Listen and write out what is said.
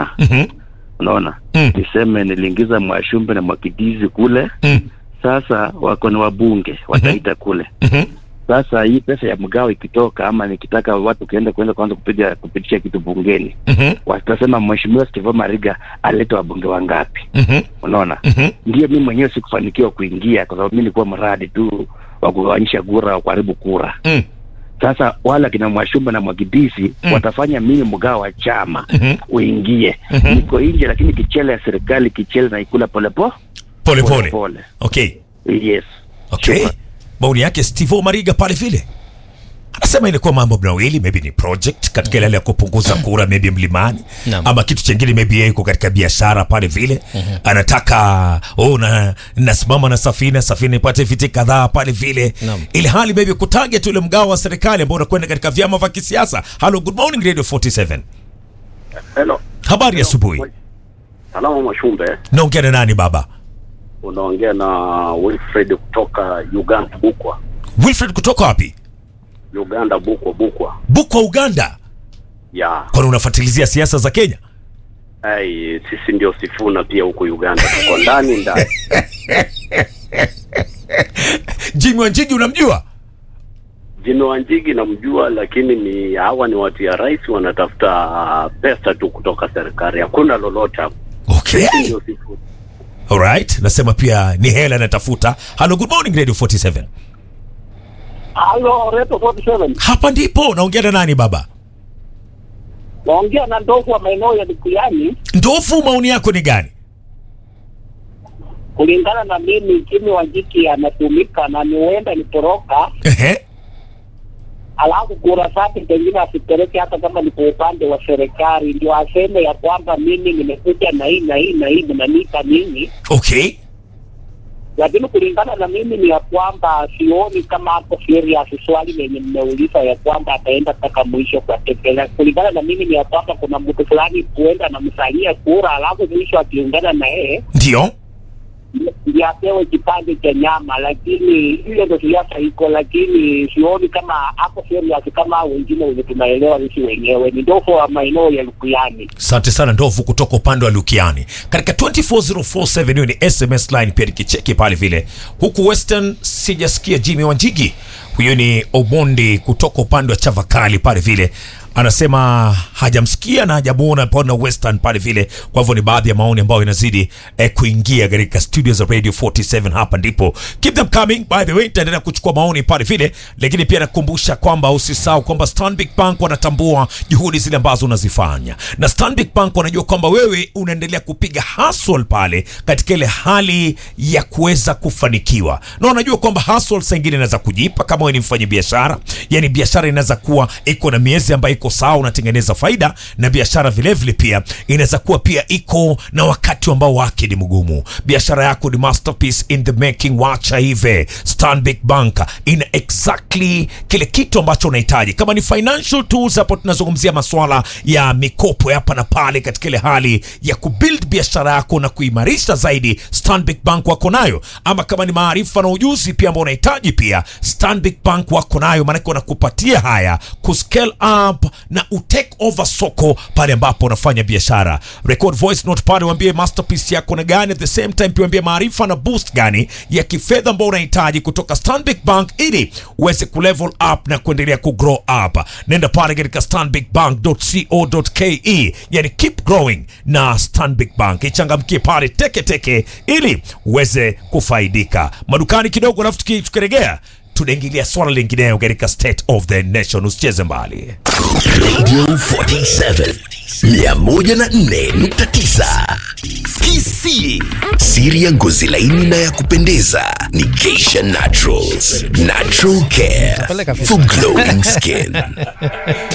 chama Mhm. unaona Mm. niseme niliingiza mwashumbe na mwakidizi kule Mm. sasa wako ni wabunge wataita kule Mhm. sasa hii pesa ya mgao ikitoka ama nikitaka watu kuenda kuenda kwanza kupiga kupitisha kitu bungeni Mhm. watasema mheshimiwa Steve Mariga aleta wabunge wangapi Mhm. unaona Mhm. ndio mimi mwenyewe sikufanikiwa kuingia kwa sababu mimi nilikuwa mradi tu wa kugawanyisha kura wa kuharibu kura Mm. sasa wala kina mwashumba na mwagidisi Mm. watafanya mimi mgao wa chama Mhm. uingie Mhm. niko nje lakini kichele ya serikali kichele naikula polepo Pole pole. pole Okay. yes Okay. Sure. Maoni yake Steve Mariga pale vile. Anasema ilikuwa mambo mawili, maybe ni project katika ile hali ya kupunguza kura maybe mlimani Naam. ama kitu chengine maybe yeye yuko katika biashara pale vile anataka oh, na nasimama na safina safina ipate viti kadhaa pale vile Naam. ili hali maybe kutarget ule mgao wa serikali ambao unakwenda katika vyama vya kisiasa. Hello, good morning Radio 47. Hello. Habari ya asubuhi. Salama Mwashumbe, Naongea na nani baba? unaongea na Wilfred kutoka Uganda Bukwa. Wilfred kutoka wapi? Uganda Bukwa Bukwa. Bukwa Uganda. Ya. Kwani unafuatilizia siasa za Kenya? Ai, sisi ndio Sifuna pia huko Uganda. Tuko ndani ndani. Jimmy Wanjigi unamjua? Jino Wanjigi namjua, lakini ni hawa ni watu ya rais wanatafuta uh, pesa tu kutoka serikali. Hakuna lolote hapo. Okay. Sisi ndio Sifuna. Alright, nasema pia ni hela natafuta. Hello, good morning Radio 47. Halo, Reto 47. Hapa ndipo naongea na nani baba? Naongea na ndovu wa maeneo ya Likuyani. Ndofu, maoni yako ni gani? Kulingana na mimi, Jimmy Wanjiki anatumika na ni huenda nitoroka, Ehe. alafu kura zake pengine asipeleke hata kama ni kwa upande wa serikali, ndio aseme ya kwamba mimi nimekuja na hii na hii na hii, mnanipa nini? Okay. Lakini kulingana na mimi ni ya kwamba sioni kama hapo serious swali lenye mmeuliza ya kwamba ataenda mpaka mwisho kwa tekela. Kulingana na mimi ni ya kwamba kuna mtu fulani huenda anamsalia kura, alafu mwisho akiungana na yeye Ndio. ndio apewe kipande cha nyama, lakini hiyo ndo siasa iko, lakini sioni kama hapo serious kama hao wengine wenye tunaelewa sisi wenyewe. Ni ndofu wa maeneo ya Lukuyani. Asante sana Ndovu kutoka upande wa Lukiani. Katika 24047 hiyo ni SMS line pia nikicheki pale vile. Huku Western sijasikia Jimmy Wanjigi. Huyo ni Omondi kutoka upande wa Chavakali pale vile. Anasema hajamsikia na hajamuona pale Western pale vile. Kwa hivyo ni baadhi ya maoni ambayo inazidi eh, kuingia katika studio za Radio 47 hapa ndipo. Keep them coming by the way, nitaendelea kuchukua maoni pale vile, lakini pia nakukumbusha kwamba usisahau kwamba Stanbic Bank wanatambua juhudi zile ambazo unazifanya, na Stanbic Bank wanajua kwamba wewe unaendelea kupiga hustle pale katika ile hali ya kuweza kufanikiwa, na wanajua kwamba hustle saa ingine inaweza kujipa kama wewe ni mfanya biashara, yani biashara inaweza kuwa iko na miezi ambayo iko sawa, unatengeneza faida, na biashara vilevile pia inaweza kuwa pia iko na wakati ambao wake ni mgumu. Biashara yako ni masterpiece in the making, wacha hivi. Stanbic Bank ina exactly kile kitu ambacho unahitaji. Kama ni financial tools, hapo tunazungumzia masuala ya mikopo ya hapa na pale, katika ile hali ya kubuild biashara yako na kuimarisha zaidi, Stanbic Bank wako nayo. Ama kama ni maarifa na ujuzi pia ambao unahitaji, pia Stanbic Bank wako nayo, maanake wanakupatia haya kuscale up na utake over soko pale ambapo unafanya biashara. Record voice note pale, waambie masterpiece yako na gani, at the same time pia waambie maarifa na boost gani ya kifedha ambao unahitaji kutoka Stanbic Bank ili uweze kulevel up na kuendelea kugrow up. Nenda pale katika stanbicbank.co.ke, yani keep growing na Stanbic Bank, ichangamkie pale teke teke ili uweze kufaidika. Madukani kidogo, alafu tuki- tukiregea tunaingilia swala lingineyo katika state of the nation. Usicheze mbali. Radio 47 104.9 KC. Siri ya ngozi laini na ya kupendeza ni Geisha Naturals. Natural care for glowing skin.